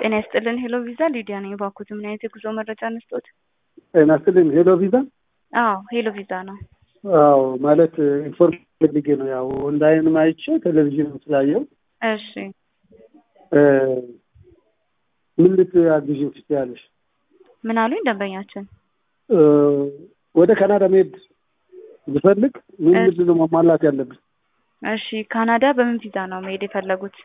ጤና ይስጥልን ሄሎ ቪዛ ሊዲያ ነኝ። እባክዎት ምን አይነት የጉዞ መረጃ እንስጦት? ጤና ይስጥልኝ ሄሎ ቪዛ። አዎ ሄሎ ቪዛ ነው። አዎ ማለት ኢንፎርሜሽን ፈልጌ ነው። ያው ኦንላይንም አይቼ ቴሌቪዥን ስላየው እሺ ምን ልታግዢኝ ትችያለሽ? ምን አሉኝ ደንበኛችን? ወደ ካናዳ መሄድ ብፈልግ ምን ምንድን ነው ማሟላት ያለብን? እሺ ካናዳ በምን ቪዛ ነው መሄድ የፈለጉት?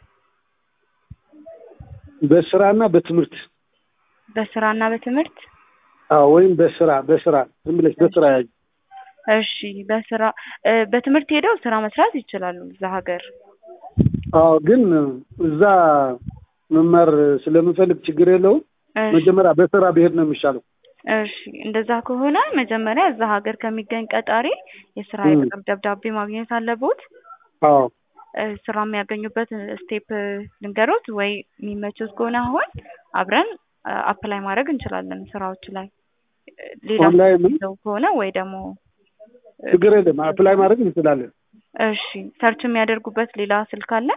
በስራና በትምህርት በስራና በትምህርት አዎ ወይም በስራ በስራ ዝም ብለሽ በስራ ያዥ እሺ በስራ በትምህርት ሄደው ስራ መስራት ይችላሉ እዛ ሀገር አዎ ግን እዛ መማር ስለምፈልግ ችግር የለውም መጀመሪያ በስራ ብሄድ ነው የሚሻለው እሺ እንደዛ ከሆነ መጀመሪያ እዛ ሀገር ከሚገኝ ቀጣሪ የስራ የቅጥር ደብዳቤ ማግኘት አለቦት አዎ ስራ የሚያገኙበት ስቴፕ ልንገሮት ወይ የሚመችዎት ከሆነ አሁን አብረን አፕላይ ማድረግ እንችላለን ስራዎች ላይ ሌላ ኦንላይን ሰው ከሆነ ወይ ደግሞ ችግር የለም አፕላይ ማድረግ እንችላለን እሺ ሰርች የሚያደርጉበት ሌላ ስልክ አለ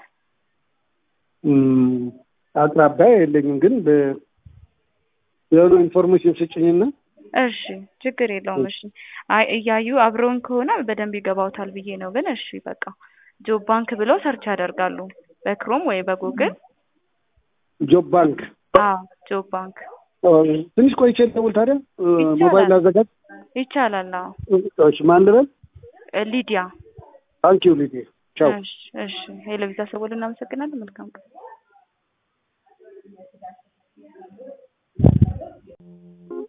አቅራቢያ የለኝም ግን የሆነ ኢንፎርሜሽን ስጭኝና እሺ ችግር የለውም እሺ አይ እያዩ አብረውን ከሆነ በደንብ ይገባውታል ብዬ ነው ግን እሺ በቃ ጆብ ባንክ ብለው ሰርች ያደርጋሉ በክሮም ወይ በጉግል ጆብ ባንክ አዎ ጆብ ባንክ ትንሽ ቆይቼ ልደውል ታዲያ ሞባይል አዘጋጅ ይቻላል አዎ እሺ ማን ልበል ሊዲያ ታንኪዩ ሊዲያ ቻው እሺ እሺ ሄሎ ቪዛ ሰቦል እናመሰግናለን መልካም ቀን